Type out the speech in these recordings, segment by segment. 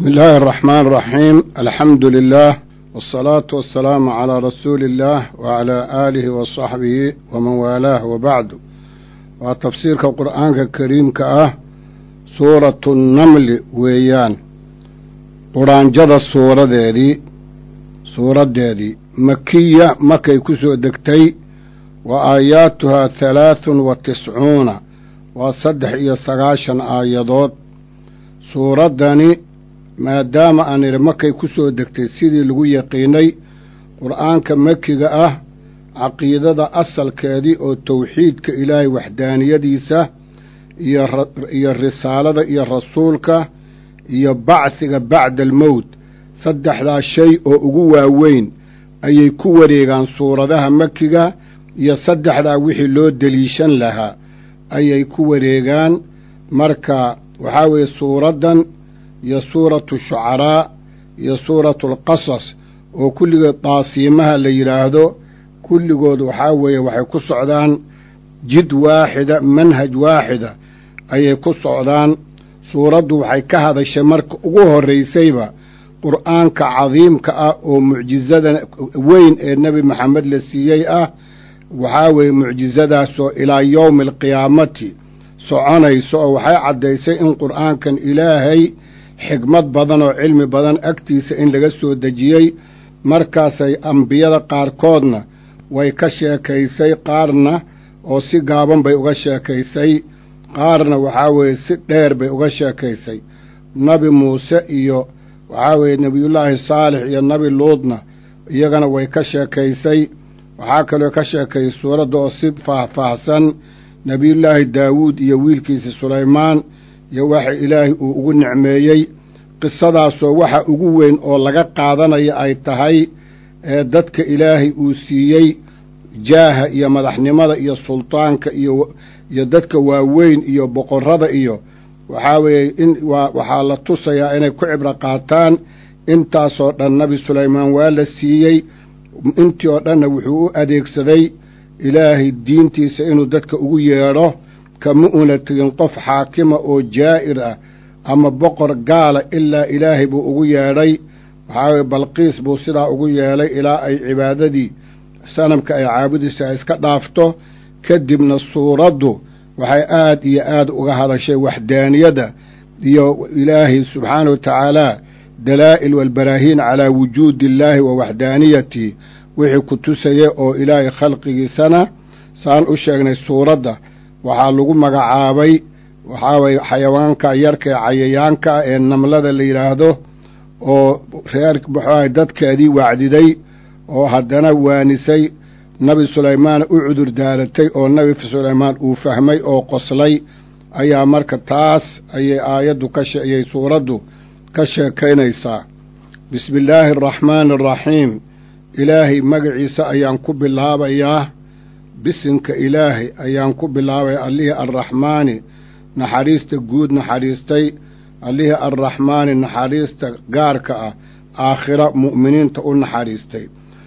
بسم الله الرحمن الرحيم الحمد لله والصلاة والسلام على رسول الله وعلى آله وصحبه ومن والاه وبعد وتفسيرك القرآن الكريم كأه سورة النمل ويان قرآن جد السورة دي سورة دي مكية مكي كسو دكتي وآياتها ثلاث وتسعون وصدح إيا سغاشا آيادات suuraddani maadaama aan idhi makay ku soo degtay sidii lagu yaqiinay qur'aanka makiga ah caqiidada asalkeedii oo tawxiidka ilaahay waxdaaniyadiisa iyo risaalada iyo rasuulka iyo bacsiga bacda almowt saddexdaa shay oo ugu waaweyn ayay ku wareegaan suuradaha makiga iyo saddexdaa wixii loo deliishan lahaa ayay ku wareegaan marka waxaa weeye suuraddan iyo suuratu shucaraa iyo suuratu alqasas oo kulligood daasiimaha la yidhaahdo kulligood waxaa weeye waxay ku socdaan jid waaxida manhaj waaxida ayay ku socdaan suuraddu waxay ka hadashay marka ugu horraysayba qur'aanka cadiimka ah oo mucjizada weyn ee nebi maxamed la siiyey ah waxaa weeye mucjizadaasoo ilaa yowmi alqiyaamati soconayso oo waxay caddaysay in qur'aankan ilaahay xigmad badan oo cilmi badan agtiisa in laga soo dejiyey markaasay ambiyada qaarkoodna way ka sheekaysay qaarna oo si gaaban bay uga sheekaysay qaarna waxaa weeye si dheer bay uga sheekaysay nabi muuse iyo waxaa weeye nebiyullaahi saalix iyo nabi luudna iyagana way ka sheekaysay waxaa kaloo ka sheekaysay suuradda oo si faahfaahsan nebiyullaahi daawuud iyo wiilkiisa sulaymaan iyo waxa ilaahay uu ugu nicmeeyey qisadaasoo waxa ugu weyn oo laga qaadanaya ay tahay ee dadka ilaahay uu siiyey jaaha iyo madaxnimada iyo sultaanka iyo iyo dadka waaweyn iyo boqorrada iyo waxaa weeye in waa waxaa la tusayaa inay ku cibro qaataan intaasoo dhan nabi sulaymaan waa la siiyey intii oo dhanna wuxuu u adeegsaday ilaahay diintiisa inuu dadka ugu yeedho kama una tegin qof xaakima oo jaa'ir ah ama boqor gaala ilaa ilaahay buu ugu yeedhay waxaa weye balqiis buu sidaa ugu yeelay ilaa ay cibaadadii sanamka ay caabudaysa ay iska dhaafto kadibna suuraddu waxay aad iyo aad uga hadashay waxdaaniyada iyo ilaahay subxaana wa tacaala dalaa'il walbaraahiin calaa wujuudi illaahi wa waxdaaniyatihi wixii ku tusaya oo ilaahay khalqigiisana saan u sheegnay suuradda waxaa lagu magacaabay waxaa waye xayawaanka yarka ee cayayaanka ah ee namlada la yidhaahdo oo reer muxuahay dadkeedii wacdiday oo haddana waanisay nabi sulaymaan u cudur daaratay oo nabi sulaymaan uu fahmay oo qoslay ayaa marka taas ayay aayaddu ka ayay suuraddu ka sheekaynaysaa bismi illaahi araxmaani araxiim ilaahay magaciisa ayaan ku bilaabayaa bisinka ilaahay ayaan ku bilaabaya allihii arraxmaani naxariista guud naxariistay allihii arraxmaani naxariista gaarka ah aakhira mu'miniinta u naxariistay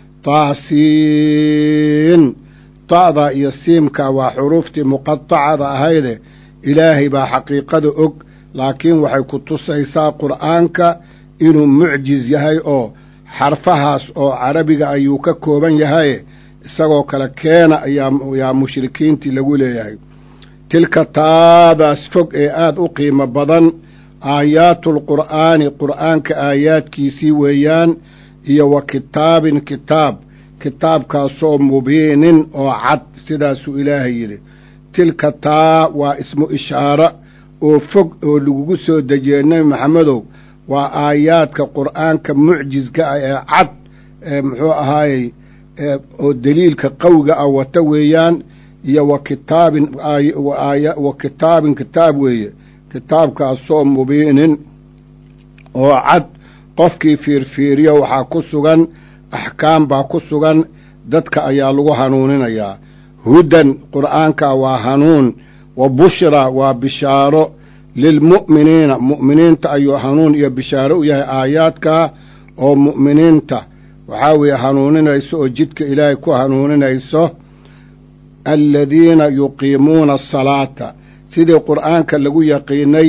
taasiin ta'da iyo siimka waa xuruuftii muqatacada ahayde ilaahay baa xaqiiqada og laakiin waxay ku tusaysaa qur'aanka inuu mucjiz yahay oo xarfahaas oo carabiga ayuu ka kooban yahaye isagoo kale keena ayaa mushrikiintii lagu leeyahay tilka taadaas fog ee aad u qiimo badan aayaatulqur'aani qur'aanka aayaadkiisii weeyaan iyo wa kitaabin kitaab kitaabkaasoo mubiinin oo cad sidaasuu ilaahay yidhi tilka taa waa ismu ishaaro oo fog oo lagugu soo dejiyey nebi maxamedow waa aayaadka qur'aanka mucjizka ah ee cad ee muxuu ahaayey oo deliilka qawiga ah wata weeyaan iyo wa kitaabin wa kitaabin kitaab weeye kitaabkaasoo mubiinin oo cad qofkii fiirfiiriyo waxaa ku sugan axkaam baa ku sugan dadka ayaa lagu hanuuninayaa hudan qur'aanka waa hanuun wa bushra waa bishaaro lilmu'miniina mu'miniinta ayuu hanuun iyo bishaaro u yahay aayaadkaa oo mu'miniinta waxaa weeye hanuuninayso oo jidka ilaahay ku hanuuninayso aladiina yuqiimuuna asalaata sidii qur'aanka lagu yaqiinay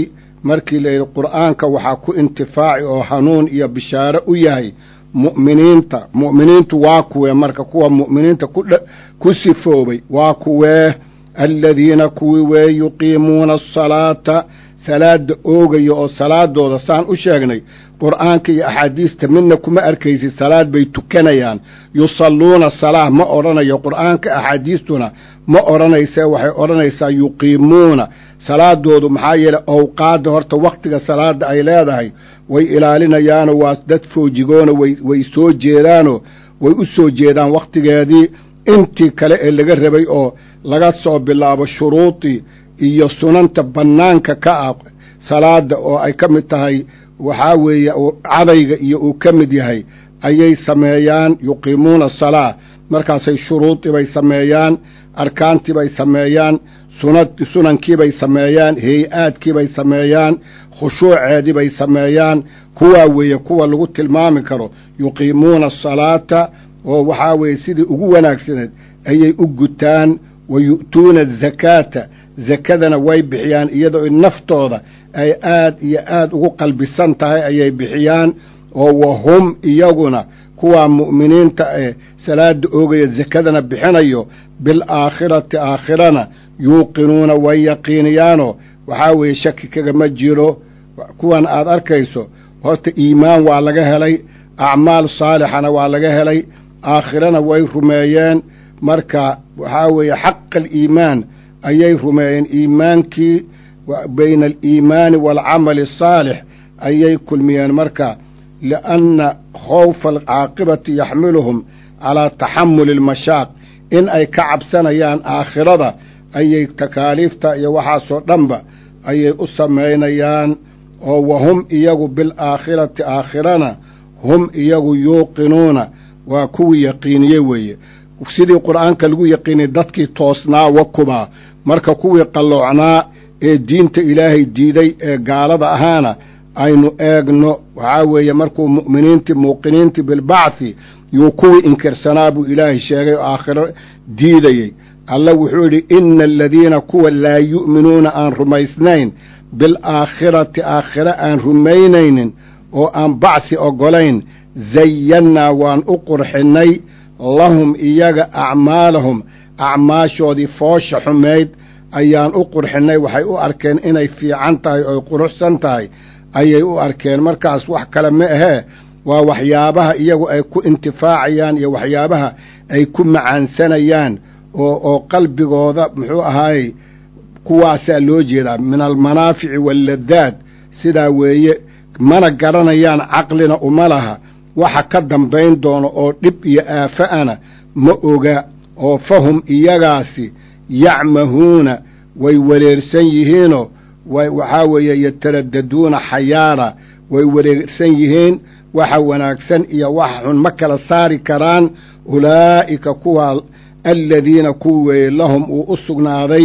markii layidhi qur'aanka waxaa ku intifaaci oo hanuun iyo bishaare u yahay mu'miniinta mu'miniintu waa kuwee marka kuwa mu'miniinta ku sifoobay waa kuwee aladiina kuwii wee yuqiimuuna asalaata salaada oogaya oo salaadooda saan u sheegnay qur'aanka iyo axaadiista midna kuma arkaysid salaad bay tukanayaan yusalluuna salaa ma odhanayo qur'aanka axaadiistuna ma odhanayse waxay odhanaysaa yuqiimuuna salaadoodu maxaa yeeley owqaadda horta wakhtiga salaada ay leedahay way ilaalinayaanoo waa dad foojigoona way soo jeedaanoo way u soo jeedaan wakhtigeedii intii kale ee laga rabay oo laga soo bilaabo shuruudii iyo sunanta bannaanka ka ah salaada oo ay ka mid tahay waxaa weeye cadayga iyo uu ka mid yahay ayay sameeyaan yuqiimuuna asalaa markaasay shuruudii bay sameeyaan arkaantii bay sameeyaan sunankiibay sameeyaan hay-aadkiibay sameeyaan khushuuceedii bay sameeyaan kuwaa weeye kuwa lagu tilmaami karo yuqiimuuna asalaata oo waxaa weeye sidii ugu wanaagsaneed ayay u gutaan wa yu'tuuna azakaata zakadana way bixiyaan iyadoo naftooda ay aad iyo aad ugu qalbisan tahay ayay bixiyaan oo wahum iyaguna kuwaa mu'miniinta ee salaada oogaya zakadana bixinayo bilaakhirati aakhirana yuuqinuuna way yaqiiniyaanoo waxaa weeye shaki kagama jiro kuwan aad arkayso horta iimaan waa laga helay acmaal saalixana waa laga helay aakhirana way rumeeyeen marka waxaa weeye xaqa aliimaan ayay rumeeyeen iimaankii bayna aliimaani waalcamali asaalix ayay kulmiyeen marka lianna khawfa alcaaqibati yaxmiluhum calaa taxamuli almashaaq in ay ka cabsanayaan aakhirada ayay takaaliifta iyo waxaasoo dhanba ayay u samaynayaan oo wahum iyagu bilaakhirati aakhirana hum iyagu yuuqinuuna waa kuwii yaqiiniye weeye sidii qur'aanka lagu yaqiiniyey dadkii toosnaa wa kumaa marka kuwii qalloocnaa ee diinta ilaahay diiday ee gaalada ahaana aynu eegno waxaa weeye markuu mu'miniintii muuqiniintii bilbacthi yuu kuwii inkirsanaa buu ilaahay sheegay oo aakhiro diidayey alla wuxuu yidhi ina aladiina kuwa laa yu'minuuna aan rumaysnayn bilaakhirati aakhire aan rumaynaynin oo aan bacsi oggolayn zayannaa waan u qurxinnay lahum iyaga acmaalahum acmaashoodii foosha xumayd ayaan u qurxinnay waxay u arkeen inay fiican tahay oy quruxsan tahay ayay u arkeen markaas wax kale ma ahee waa waxyaabaha iyagu ay ku intifaacayaan iyo waxyaabaha ay ku macaansanayaan oo oo qalbigooda muxuu ahaayey kuwaasaa loo jeedaa min almanaafici waalladdaad sidaa weeye mana garanayaan caqlina uma laha waxa ka dambayn doono oo dhib iyo aafa'ana ma oga oo fahum iyagaasi yacmahuuna way wareersan yihiinoo waxaa weeye yataraddaduuna xayaara way wareersan yihiin waxa wanaagsan iyo waxa xun ma kala saari karaan ulaa'ika kuwa aladiina kuwi weeye lahum uu u sugnaaday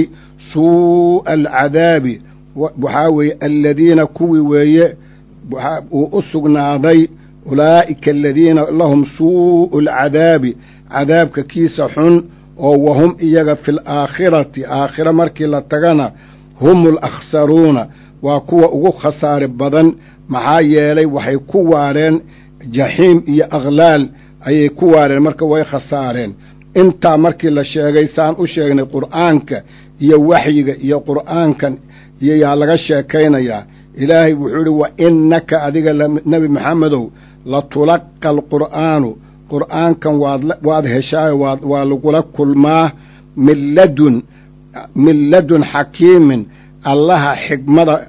suu'a alcadaabi waxaa weeye aladiina kuwii weeye uu u sugnaaday ulaa'ika aladiina lahum suu'u alcadaabi cadaabka kiisa xun oo wahum iyaga fi alaakhirati aakhira markii la tagana hum alakhsaruuna waa kuwa ugu khasaare badan maxaa yeelay waxay ku waareen jaxiim iyo akhlaal ayay ku waareen marka way khasaareen intaa markii la sheegay saan u sheegnay qur'aanka iyo waxyiga iyo qur'aankan iyo yaa laga sheekaynayaa ilaahay wuxuu idhi wa innaka adiga nebi maxamedow la tulaqa alqur'aanu qur'aankan waad waad heshaayo waad waa lagula kulmaa min ladun min ladun xakiimin allaha xigmada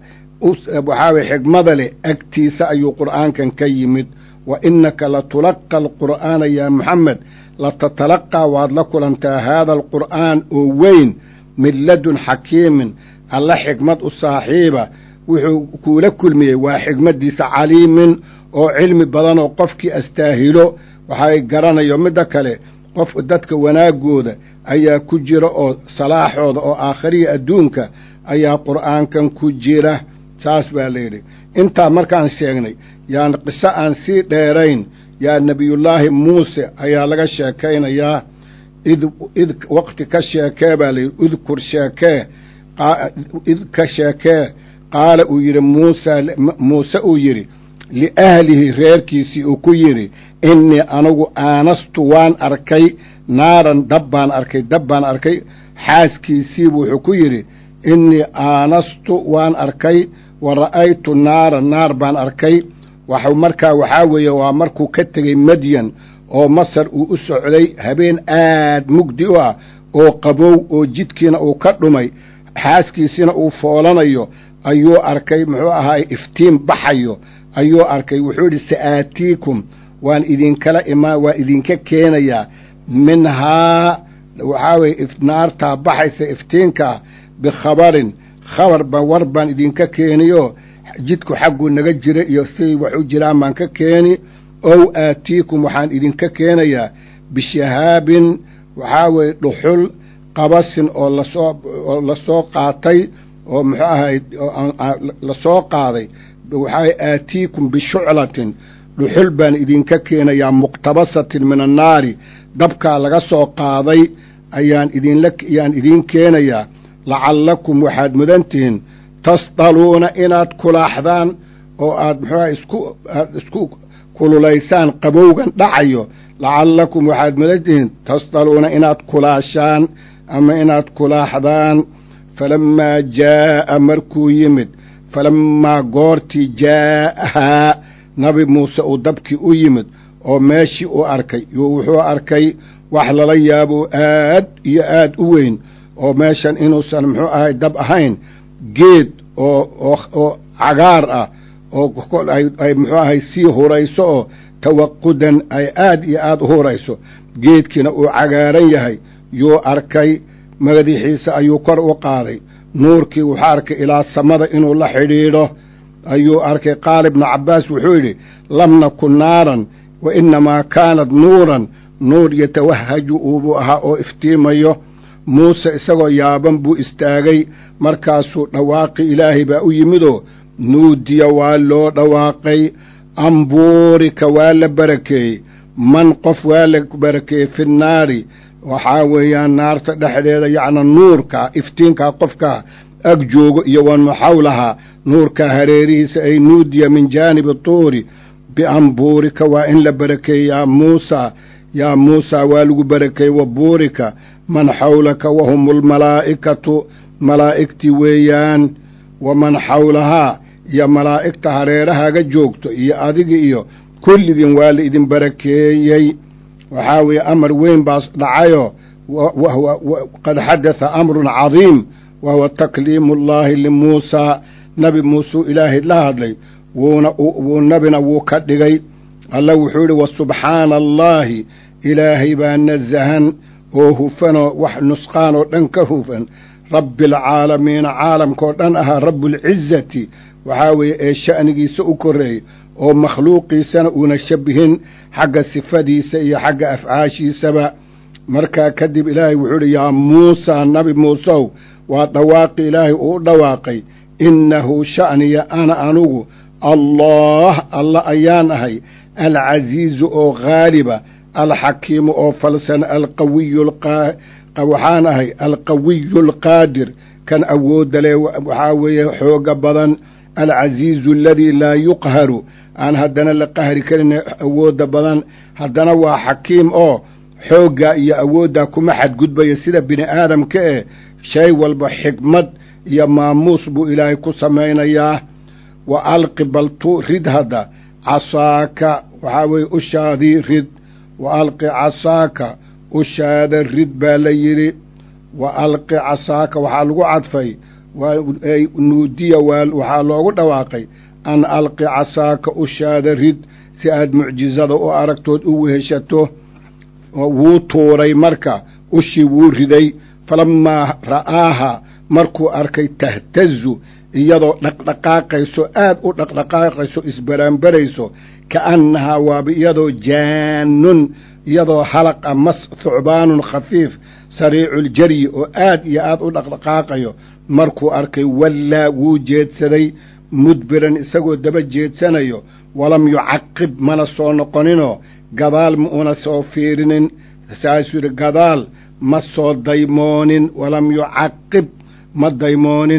waxaa weye xigmada leh agtiisa ayuu qur'aankan ka yimid wa innaka la tulaqa alqur'aana yaa maxamed latatalaqaa waad la kulantaa haada alqur'aan oo weyn min ladun xakiimin alla xigmad u saaxiiba wuxuu kuula kulmiyey waa xigmaddiisa caliimin oo cilmi badan oo qofkii astaahilo waxay garanayo midda kale qof dadka wanaagooda ayaa ku jira oo salaaxooda oo aakhiriya adduunka ayaa qur'aankan ku jira saas baa layidhi intaa markaan sheegnay yaan qiso aan sii dheerayn yaa nebiyullaahi muuse ayaa laga sheekaynayaa id id waqti ka sheekee baa layidhi udkur sheekee id ka sheekee qaala uu yidhi muusa muuse uu yidhi liahlihi reerkiisii uu ku yidhi innii anigu aanastu waan arkay naaran dab baan arkay dab baan arkay xaaskiisiibu wuxuu ku yidhi innii aanastu waan arkay wa ra'aytu naaran naar baan arkay waxu markaa waxaa weeye waa markuu ka tegey madyan oo masar uu u socday habeen aad mugdi u ah oo qabow oo jidkiina uu ka dhumay xaaskiisina uu foolanayo ayuu arkay muxuu ahaay iftiin baxayo ayuu arkay wuxuu yidhi sa'aatiikum waan idinkala imaa waan idinka keenayaa minhaa waxaa weeye naartaa baxaysa iftiinkaa bikhabarin khabar ba war baan idinka keeniyo jidku xagguu naga jira iyo siday wax u jiraan baan ka keeni ow aatiikum waxaan idinka keenayaa bishahaabin waxaa weeye dhuxul qabasin oo lasoo oo lasoo qaatay oo muxuu ahay lasoo qaaday waxaa aatiikum bishuclatin dhuxul baan idinka keenayaa muqtabasatin min annaari dabkaa laga soo qaaday ayaan idinla ayaan idiin keenayaa lacallakum waxaad mudan tihiin tasdaluuna inaad kulaaxdaan oo aad muxuuha isku aad isku kululaysaan qabowgan dhacayo lacallakum waxaad mudan tihiin tasdaluuna inaad kulaashaan ama inaad kulaaxdaan falammaa jaa'a markuu yimid falammaa goortii jaa'ahaa nabi muuse uu dabkii u yimid oo meeshii uu arkay wuxuu arkay wax lala yaabo aad iyo aad u weyn oo meeshan inuusan muxuu ahay dab ahayn geed oo oo oo cagaar ah oo ay muxuu ahay sii hurayso oo tawaqudan ay aad iyo aad u hurayso geedkiina uu cagaaran yahay yuu arkay madaxiisa ayuu kor u qaaday nuurkii wuxuu arkay ilaa samada inuu la xidhiidho ayuu arkay qaala ibnu cabbaas wuxuu yidhi lam nakun naaran wa innamaa kaanad nuuran nuur yatawahaju uubuu ahaa oo iftiimayo muuse isagoo yaaban buu istaagay markaasuu dhawaaqi ilaahay baa u yimidoo nuudiya waa loo dhawaaqay ambuurika waa la barakeeyey man qof waa la barakeeyey fi nnaari waxaa weeyaan naarta dhexdeeda yacna nuurka iftiinkaa qofkaa ag joogo iyo waman xawlahaa nuurkaa hareerihiisa ay nuudiya min jaanibi tuuri biambuurika waa in la barakeeyey yaa muusa yaa muusaa waa lagu barakeeyey wa buurika man xawlaka wahum almalaa'ikatu malaa'igtii weeyaan waman xawlahaa iyo malaa'igta hareerahaaga joogto iyo adigi iyo kulligiin waa la idin barakeeyey waxaa weeye amar weyn baas dhacayoo qad xadatha amrun cadiim wa huwa takliimu llaahi limuusaa nabi muuseu ilaahay la hadlay wuuna wuu nabina wuu ka dhigay alla wuxuu yidhi wa subxaana allaahi ilaahay baa nasahan oo hufanoo wax nusqaan oo dhan ka hufan rabbi alcaalamiina caalamkaoo dhan ahaa rabbulcizati waxaa weeye ee sha'nigiisa u korreeyey oo makhluuqiisana uuna shabihin xagga sifadiisa iyo xagga afcaashiisaba markaa kadib ilaahay wuxuu idhi yaa muusaa nabi muusow waa dhawaaqi ilaahay uu u dhawaaqay innahu sha'niya ana anugu allaah alla ayaan ahay alcasiizu oo haaliba alxakiimu oo falsan alqawiyu waxaan ahay alqawiyu alqaadir kan awoodda leh waxaa weeye xooga badan alcasiizu aladii laa yuqharu aan haddana la qahri karin awoodda badan haddana waa xakiim oo xooggaa iyo awooddaa kuma xadgudbaya sida bini aadamka eh shay walba xikmad iyo maamuus buu ilaahay ku samaynayaa wa alqi baltu rid hadda casaaka waxaa weeye ushaadii rid wa alqi casaaka ushaada rid baa la yidhi wa alqi casaaka waxaa lagu cadfay nuudiya waxaa loogu dhawaaqay an alqi casaaka ushaada rid si aad mucjizada u aragtood u weheshato wuu tuuray marka ushii wuu riday falammaa ra'aaha markuu arkay tahtazu iyadoo dhaqdhaqaaqayso aad u dhaqdhaqaaqayso isbaraanbarayso ka'annahaa waaba iyadoo jaanun iyadoo halaqa mas thucbaanun khafiif sariiculjaryi oo aad iyo aad u dhaqdhaqaaqayo markuu arkay wallaa wuu jeedsaday mudbiran isagoo daba jeedsanayo walam yucaqib mana soo noqoninoo gadaal ma una soo fiirinin saasuu yidhi gadaal ma soo daymoonin walam yucaqib ma daymoonin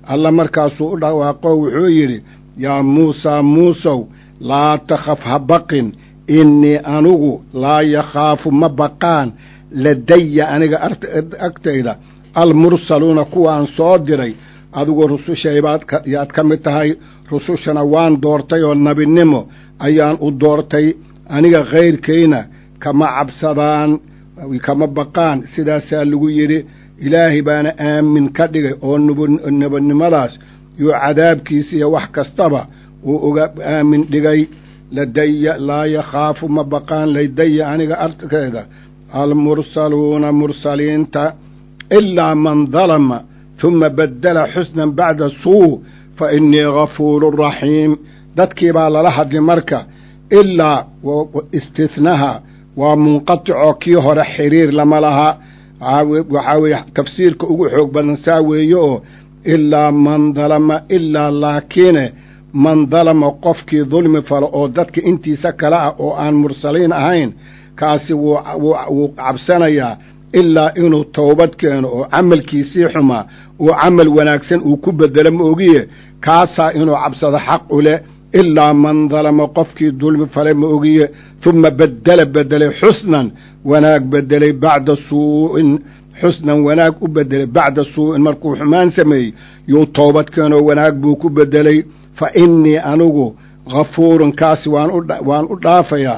alla markaasuu u dhawaaqo wuxuu yidhi yaa muusaa muusow laa takhaf ha baqin innii anugu laa yakhaafu ma baqaan ladaya aniga agtayda almursaluuna kuwaan soo diray adigu rusushaybaad yaad ka mid tahay rusushana waan doortay oo nebinimo ayaan u doortay aniga khayrkayna kama cabsadaan kama baqaan sidaasaa lagu yidhi ilaahay baana aamin ka dhigay oo nebinimadaas yuu cadaabkiisa iyo wax kastaba uu uga aamin dhigay ladaya laa yakhaafu ma baqaan ladaya aniga arkeeda almursaluuna mursaliinta ilaa man dalama huma baddala xusnan bacda suu fa innii gafuurun raxiim dadkii baa lala hadli marka ilaa istihnaha waa munqaticoo kii hore xiriir lama laha waxaa weeye tafsiirka ugu xoog badan saa weeye oo ilaa man dalama ilaa laakiine man dalama qofkii dulmi falo oo dadka intiisa kale ah oo aan mursaliin ahayn kaasi wuu cabsanayaa ilaa inuu towbad keeno oo camalkiisii xumaa uu camal wanaagsan uu ku bedelo ma ogiye kaasaa inuu cabsado xaq u leh ilaa man dalama qofkii dulmi falay ma ogiye huma bedela bedelay xusnan wanaag bedelay bacda suu'in xusnan wanaag u bedelay bacda suu'in markuu xumaan sameeyey yuu toobad keenoo wanaag buu ku bedelay fa innii anigu ghafuurun kaasi waan u dhaafayaa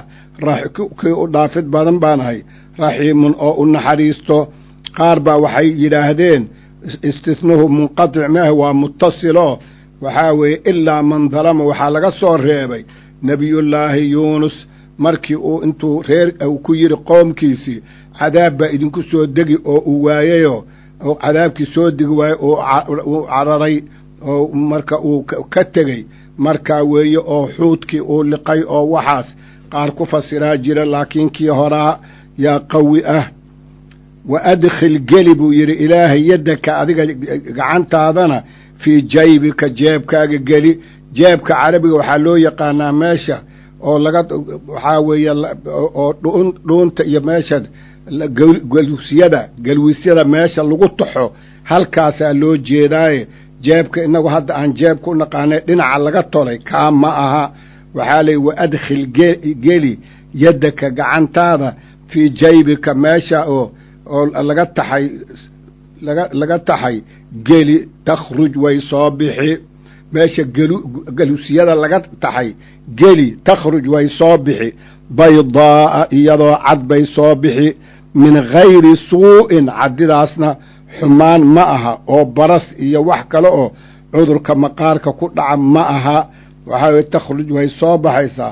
kii u dhaafid badan baan ahay raxiimun oo u naxariisto qaar baa waxay yidhaahdeen istihnuhu munqatic maaha waa muttasiloo waxaa weeye ilaa man dalama waxaa laga soo reebay nebiyullaahi yuunus markii uu intuu reer ku yidhi qoomkiisii cadaab baa idinku soo degi oo uu waayeyoo oo cadaabkii soo degi waayey uu cararay oo marka uu ka tegey markaa weeye oo xuudkii uu liqay oo waxaas qaar ku fasiraa jira laakiin kii horaa yaa qawi ah wa adkhil geli buu yidhi ilaahay yaddaka adiga gacantaadana fii jaybika jeebkaaga geli jeebka carabiga waxaa loo yaqaanaa meesha oo laga waxaa weeye oo dhuunta iyo meesha galwisyada galwisyada meesha lagu taxo halkaasaa loo jeedaaye jeebka innagu hadda aan jeebka u naqaanay dhinaca laga tolay kaa ma aha waxaa leeyi wa adkhil geli yaddaka gacantaada fii jaybika meesha oo oo laga taxay laga laga taxay geli takhruj way soo bixi meesha galusyada laga taxay geli takhruj way soo bixi baydaa'a iyadoo cad bay soo bixi min gayri suu'in caddidaasna xumaan ma aha oo baras iyo wax kale oo cudurka maqaarka ku dhaca ma aha waxaa weye takhruj way soo baxaysaa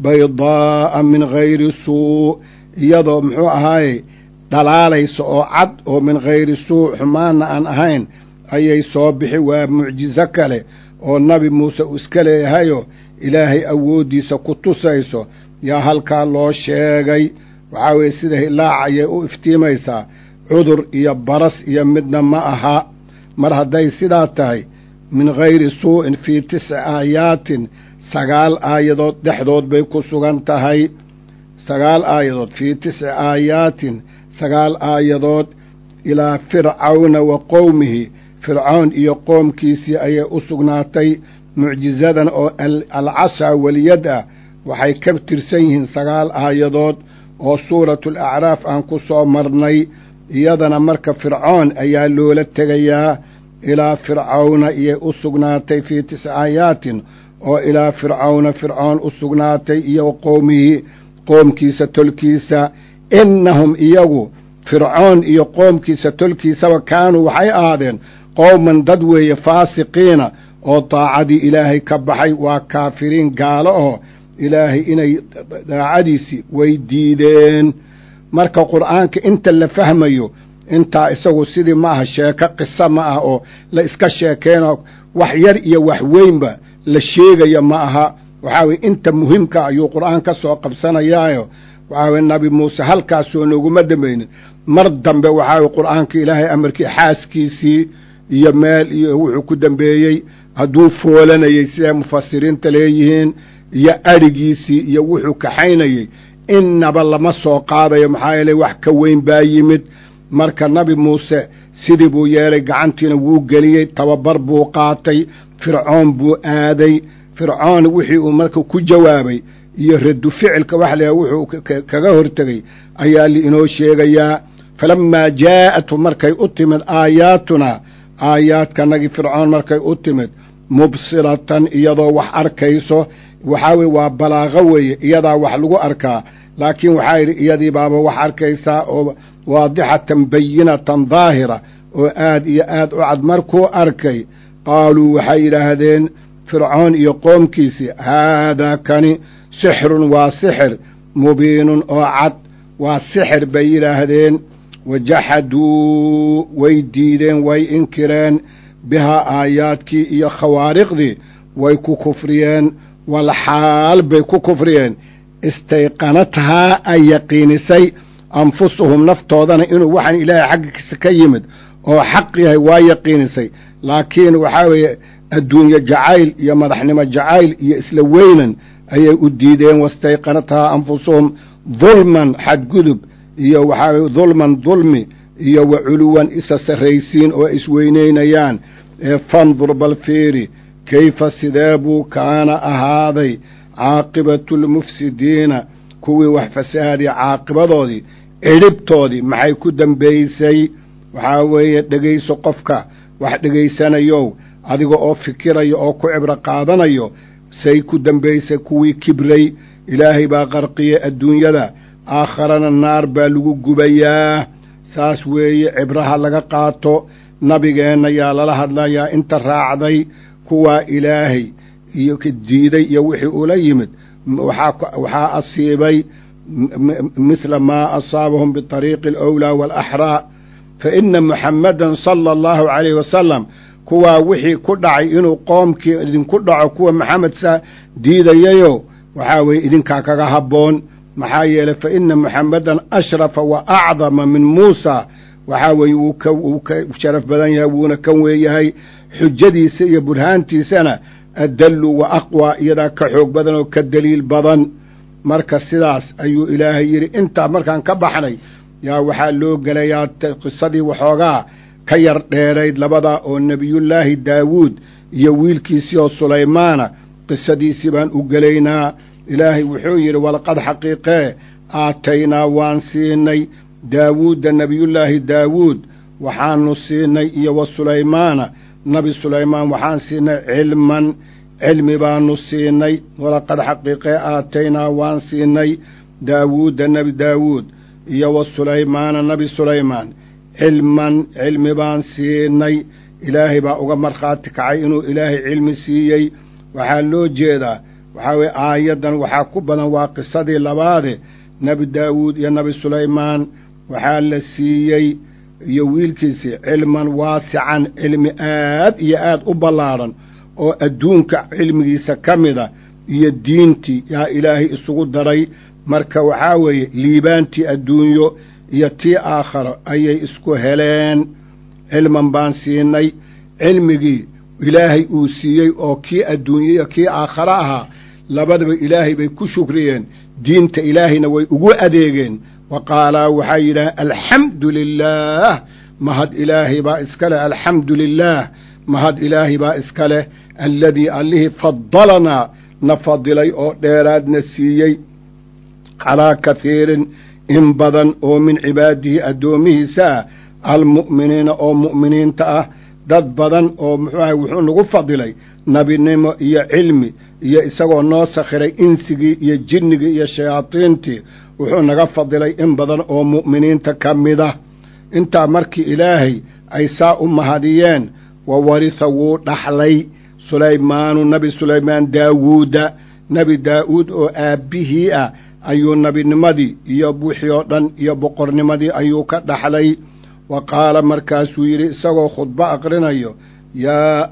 baydaa'a min gayri suu iyadoo muxuu ahaaye dhalaalaysa oo cad oo min gayri suu xumaanna aan ahayn ayay soo bixi waa mucjizo kale oo nabi muuse uu iska leeyahayoo ilaahay awooddiisa ku tusayso yaa halkaa loo sheegay waxaa weeye sida hilaaca ayay u iftiimaysaa cudur iyo baras iyo midna ma aha mar hadday sidaa tahay min gayri suu'in fii tisci aayaatin sagaal aayadood dhexdood bay ku sugan tahay sagaal aayadood fii tisci aayaatin sagaal aayadood ilaa fircawna wa qowmihi fircown iyo qoomkiisii ayay u sugnaatay mucjizadan oo alcashaa weliyad ah waxay ka tirsan yihiin sagaal aayadood oo suuratu alacraaf aan ku soo marnay iyadana marka fircoon ayaa loola tegayaa ilaa fircawna iyay u sugnaatay fii tisci aayaatin oo ilaa fircawna fircoon u sugnaatay iyo qowmihii qoomkiisa tolkiisa innahum iyagu fircoon iyo qoomkiisa tolkiisaba kaanuu waxay ahaadeen qowman dad weeye faasiqiina oo daacadii ilaahay ka baxay waa kaafiriin gaalo oo ilaahay inay daacadiisii way diideen marka qur'aanka inta la fahmayo intaa isagu sidii ma aha sheeko qiso ma ah oo la iska sheekeenoo wax yar iyo wax weynba la sheegaya ma aha waxaa weye inta muhiimka ayuu qur'aan ka soo qabsanayaayo waxaa weye nabi muuse halkaasoo nooguma dambaynin mar dambe waxaa weye qur'aanka ilaahay amarkii xaaskiisii iyo meel iyo wuxuu ku dambeeyey hadduu foolanayey siday mufasiriinta leeyihiin iyo adhigiisii iyo wuxuu kaxaynayey innaba lama soo qaadayo maxaa yeele wax ka weyn baa yimid marka nabi muuse sidii buu yeelay gacantiina wuu geliyey tababar buu qaatay fircoon buu aaday fircoon wixii uu marka ku jawaabay iyo radu ficilka waxa la wuxuu kaga hortegey ayaa liinoo sheegayaa falammaa jaa'atu markay u timid aayaatunaa aayaadkanagii fircoon markay u timid mubsiratan iyadoo wax arkayso waxaa weye waa balaaqo weeye iyadaa wax lagu arkaa laakiin waxaa yidhi iyadii baaba wax arkaysaa oo waadixatan bayinatan daahira oo aad iyo aad u cad markuu arkay qaaluu waxay yidhaahdeen fircoon iyo qoomkiisii haadaa kani sixrun waa sixir mubiinun oo cad waa sixir bay yidhaahdeen wajaxaduu way diideen way inkireen bihaa aayaadkii iyo khawaariqdii way ku kufriyeen walxaal bay ku kufriyeen istayqanathaa ay yaqiinisay anfusuhum naftoodana inuu waxaan ilaahay xaggiisa ka yimid oo xaq yahay waa yaqiinisay laakiin waxaa weeye adduunye jacayl iyo madaxnimo jacayl iyo isla weynan ayay u diideen wastayqanathaa anfusuhum dulman xadgudub iyo waxaa weye dulman dulmi iyo wa culuwan isa sarraysiin oo isweynaynayaan ee fandur bal fiiri kayfa sidee buu kaana ahaaday caaqibatu lmufsidiina kuwii wax fasahaadiya caaqibadoodii cidhibtoodii maxay ku dambaysay waxaa weeye dhegayso qofka wax dhegaysanayow adiga oo fikiraya oo ku cibro qaadanayo say ku dambaysay kuwii kibray ilaahay baa qarqiyey adduunyada aakharana naar baa lagu gubayaa saas weeye cibraha laga qaato nabigeenna yaa lala hadlayaa inta raacday kuwaa ilaahay iyo diiday iyo wixii ula yimid waxaa asiibay mithla maa asaabahum biطariiqi alawlaa waalaxraa fa ina muxammadan sala allahu calayhi wasalam kuwaa wixii ku dhacay inuu qoomkii idinku dhaco kuwa maxamed saa diidayayo waxaa weeye idinkaa kaga habboon maxaa yeelay fa ina muxammadan ashrafa wa acdama min muusa waxaa weeye wuu ka wuu ka sharaf badan yahay wuuna kan weeyahay xujadiisa iyo burhaantiisana adallu wa aqwa iyadaa ka xoog badan oo ka daliil badan marka sidaas ayuu ilaahay yidhi intaa markaan ka baxnay yaa waxaa loo gelayaa qisadii waxoogaa ka yar dheerayd labadaa oo nebiyullaahi daawuud iyo wiilkiisii oo sulaymaana qisadiisii baan u gelaynaa ilaahay wuxuu yidhi walaqad xaqiiqee aataynaa waan siinay daawuudda nebiyullaahi daawuud waxaanu siinay iyo wa sulaymaana nabi sulaymaan waxaan siinay cilman cilmi baanu siinay walaqad xaqiiqee aataynaa waan siinay daawuudda nebi daawuud iyo wa sulaymaana nebi sulaymaan cilman cilmi baan siinay ilaahay baa uga markhaati kacay inuu ilaahay cilmi siiyey waxaa loo jeedaa waxaa weye aayaddan waxaa ku badan waa qisadii labaade nebi daawuud iyo nebi sulaymaan waxaa la siiyey iyo wiilkiisii cilman waasican cilmi aad iyo aad u ballaadhan oo adduunka cilmigiisa ka mida iyo diintii yaa ilaahay isugu daray marka waxaa weeye liibaantii adduunyo iyo tii aakharo ayay isku heleen cilman baan siinay cilmigii ilaahay uu siiyey oo kii adduunye iyo kii aakharo ahaa labadaba ilaahay bay ku shukriyeen diinta ilaahayna way ugu adeegeen wa qaalaa waxay yidhaaheen alxamdu lilaah mahad ilaahay baa iska leh alxamdu lilaah mahad ilaahay baa iska leh alladii allihii fadalanaa na fadilay oo dheeraadna siiyey calaa kahiirin in badan oo min cibaadihi addoomihiisa ah almu'miniina oo mu'miniinta ah dad badan oo muxuu ahay wuxuu nagu fadilay nebinimo iyo cilmi iyo isagoo noo sakhiray insigii iyo jinnigii iyo shayaadiintii wuxuu naga fadilay in badan oo mu'miniinta ka mida intaa markii ilaahay ay saa u mahadiyeen wa warisa wuu dhaxlay sulaymaanu nebi sulaymaan daawuuda nebi daa'uud oo aabbihii ah ayuu nebinimadii iyo wixii oo dhan iyo boqornimadii ayuu ka dhaxlay wa qaala markaasuu yidhi isagoo khudbo aqrinayo yaa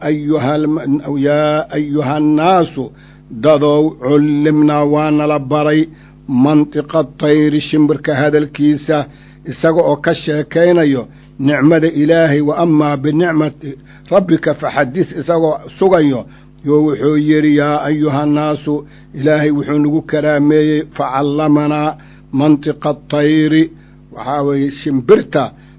ayuhayaa ayuhannaasu dadow cullimnaa waa nala baray mantiqa tayri shimbirka hadalkiisa isaga oo ka sheekaynayo nicmada ilaahay wa amaa binicmati rabbika faxadis isagoo sugayo yo wuxuu yidhi yaa ayuhannaasu ilaahay wuxuu nagu karaameeyey facallamanaa mantiqa tayri waxaa weeye shimbirta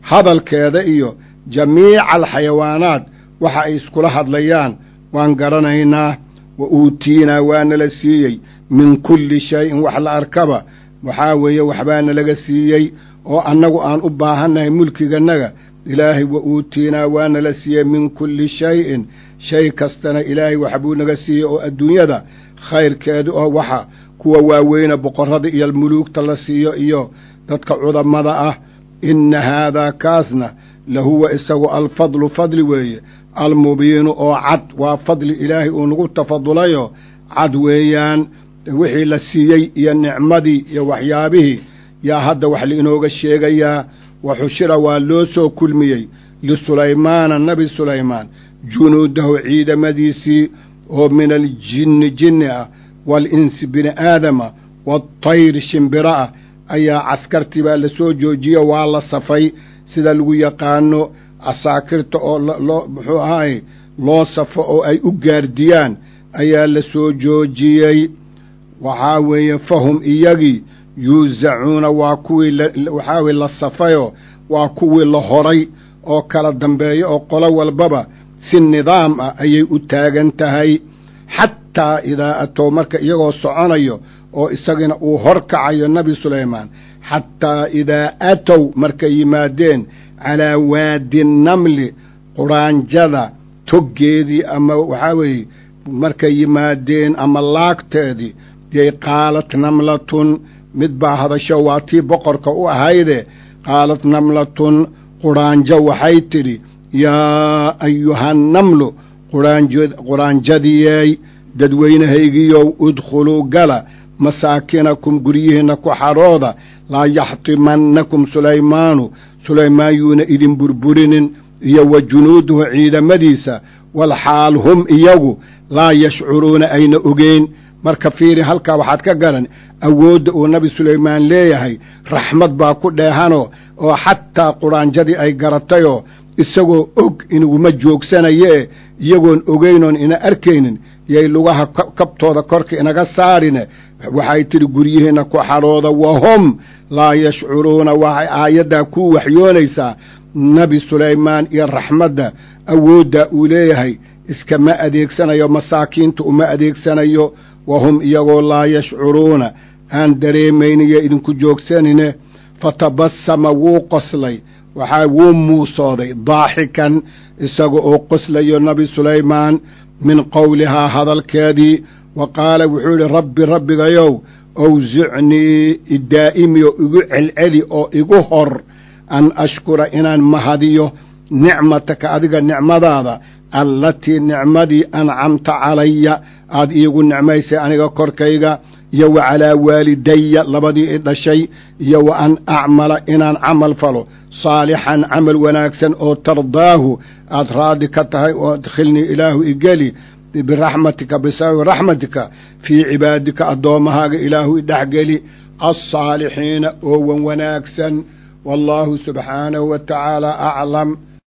hadalkeeda iyo jamiica alxayawaanaat waxa ay iskula hadlayaan waan garanaynaa wa uutiinaa waana la siiyey min kulli shayin wax la arkaba waxaa weeye waxbaana laga siiyey oo annagu aan u baahannahay mulkigannaga ilaahay wa uutiinaa waana la siiyey min kulli shayin shay kastana ilaahay waxbuu naga siiyey oo adduunyada khayrkeedu oo waxa kuwa waaweyna boqorrada iyo muluugta la siiyo iyo dadka cudamada ah inna haadaa kaasna lahuwa isagu alfadlu fadli weeye almubiinu oo cad waa fadli ilaahay uu nagu tafadulayo cad weeyaan wixii la siiyey iyo nicmadii iyo waxyaabihii yaa hadda wax lainooga sheegayaa wa xushira waa loo soo kulmiyey lisulaymaana nabi sulaymaan junuudahu ciidamadiisii oo min aljinni jinni ah waalinsi bini aadama waatayri shimbiro ah ayaa caskartii baa la soo joojiyo waa la safay sida lagu yaqaano asaakirta oo loo muxuu ahaay loo safo oo ay u gaardiyaan ayaa la soo joojiyey waxaa weeye fahum iyagii yuusacuuna waa kuwii waxaa weye la safayoo waa kuwii la horay oo kala dambeeyo oo qolo walbaba si nidaam ah ayay u taagan tahay xataa idaa atow marka iyagoo soconayo oo isagina uu hor kacayo nebi sulaymaan xataa idaa atow markay yimaadeen calaa waadi namli quraanjada toggeedii ama waxaa weeye markay yimaadeen ama laagteedii yay qaalat namlatun mid baa hadasho waa tii boqorka u ahayde qaalat namlatun quraanjo waxay tidhi yaa ayuhannamlu quraanjadiyeey dadweynahaygiyow udkhuluu gala masaakinakum guryihiinna ku xarooda laa yaxtimannakum sulaymaanu sulaymaan yuuna idin burburinin iyo wa junuuduhu ciidamadiisa walxaal hum iyagu laa yashcuruuna ayna ogeyn marka fiiri halkaa waxaad ka garan awoodda uu nabi sulaymaan leeyahay raxmad baa ku dheehanoo oo xataa quraanjadii ay garatayoo isagoo og inuguma joogsanayee iyagoon ogeynoon ina arkaynin yay lugaha kabtooda korka inaga saarine waxay tidhi guryihiinna ku xarooda wahum laa yashcuruuna waxay aayaddaa ku waxyoonaysaa nebi sulaymaan iyo raxmadda awooddaa uu leeyahay iskama adeegsanayo masaakiinta uma adeegsanayo wahum iyagoo laa yashcuruuna aan dareemayniyo idinku joogsanine fatabassama wuu qoslay waxaa wuu muusooday daaxikan isaga oo qoslayo nebi sulaymaan min qowlihaa hadalkeedii wa qaala wuxuu yidhi rabbi rabbigayow awsicnii idaa'imi oo igu celceli oo igu hor an ashkura inaan mahadiyo nicmataka adiga nicmadaada allatii nicmadii ancamta calaya aad iigu nicmaysay aniga korkayga iyo wa calaa waalidaya labadii i dhashay iyo wa an acmala inaan camal falo saalixan camal wanaagsan oo tardaahu aad raadi ka tahay oo adkhilnii ilaahu igeli biraxmatika bisababi raxmatika fii cibaadika addoommahaaga ilaahu idhexgeli alsaalixiina oo wan wanaagsan wallaahu subxaanahu wa tacaala aclam